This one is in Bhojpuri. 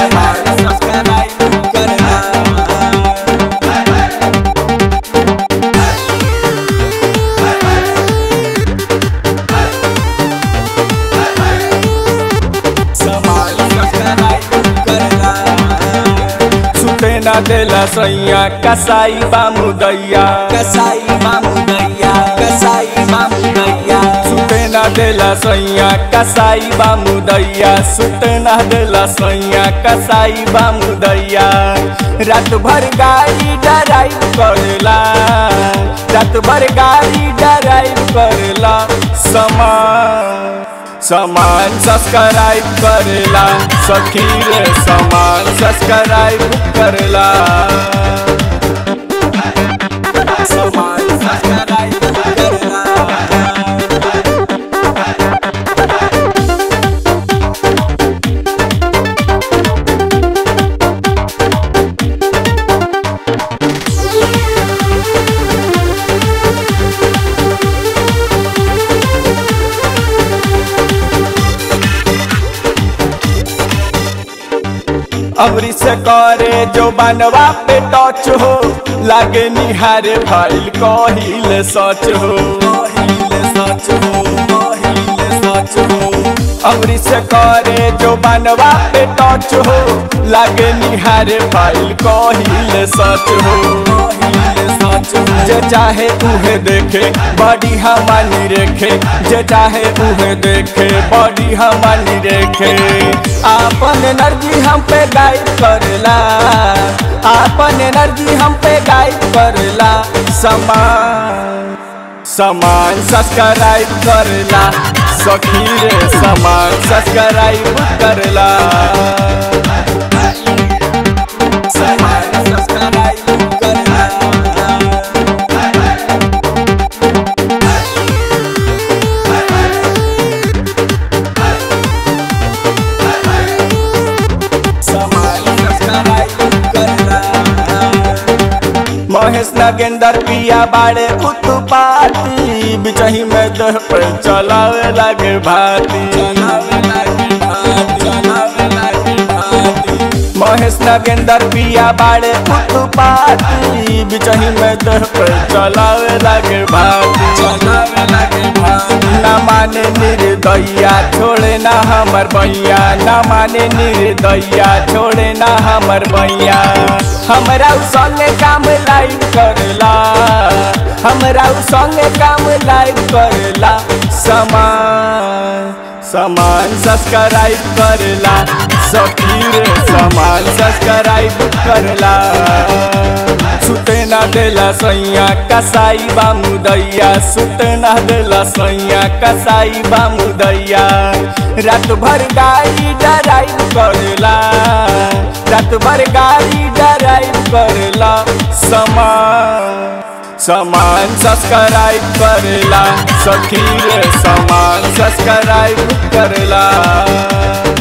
सामान सब्सक्राइब करला सामान सब्सक्राइब करला सुते ना देला सैया कसाई बामू दैया कसाई मामू दैया कसाई मामू दैया सुते ना देला सैया कसाई बामू दैया सुते ना देला सैया कसाई बामू दैया रात भर गाड़ी ड्राइव करेला रात भर गाड़ी ड्राइव करेला समान समान सब्सक्राइब करेला सखी रे समान सब्सक्राइब करेला सामान सब्सक्राइब करला अमरी से करे जो बनवा पे टच हो लागे निहारे फाइल कहिल सच हो पहिले सच हो पहिले सच हो अमरी से करे जो बनवा पे टच हो लागे निहारे फाइल कहिल सच हो पहिले सच हो जे चाहे उहे देखे बॉडी हमानी रेखे जे चाहे उहे देखे बॉडी हमानी रेखे आपन एनर्जी हम पे गाइड करेला आपन एनर्जी हम पे गाइड करेला समान समान सब्सक्राइब करेला सखी रे समान सब्सक्राइब करेला सामान सब्सक्राइब करला सामान सब्सक्राइब करला महेश नगेंदर पिया बाड़े उत्पाती बिचही में देह पे चलावे लागे भाती चलावे लागे भात चलावे लागे भात महेश नगेंदर पिया बाड़े उत्पाती बिचही में देह पे चलावे लागे भाती चलावे लागे भात ना माने निर्दया छोड़े ना हमर बैया ना माने निर्दया छोड़े ना हमर बैया हमरा उ संगे काम लाइव करेला हमरा उ संगे काम लाइव करेला समान समान सब्सक्राइब करेला सखी रे समान सब्सक्राइब करेला सुते ना देला सैया कसाई बामू दैया सुते ना देला सैया कसाई बामू दैया रात भर गाड़ी ड्राइव करेला रात भर गाड़ी ड्राइव करेला समान समान सब्सक्राइब करेला सखी रे समान सब्सक्राइब करेला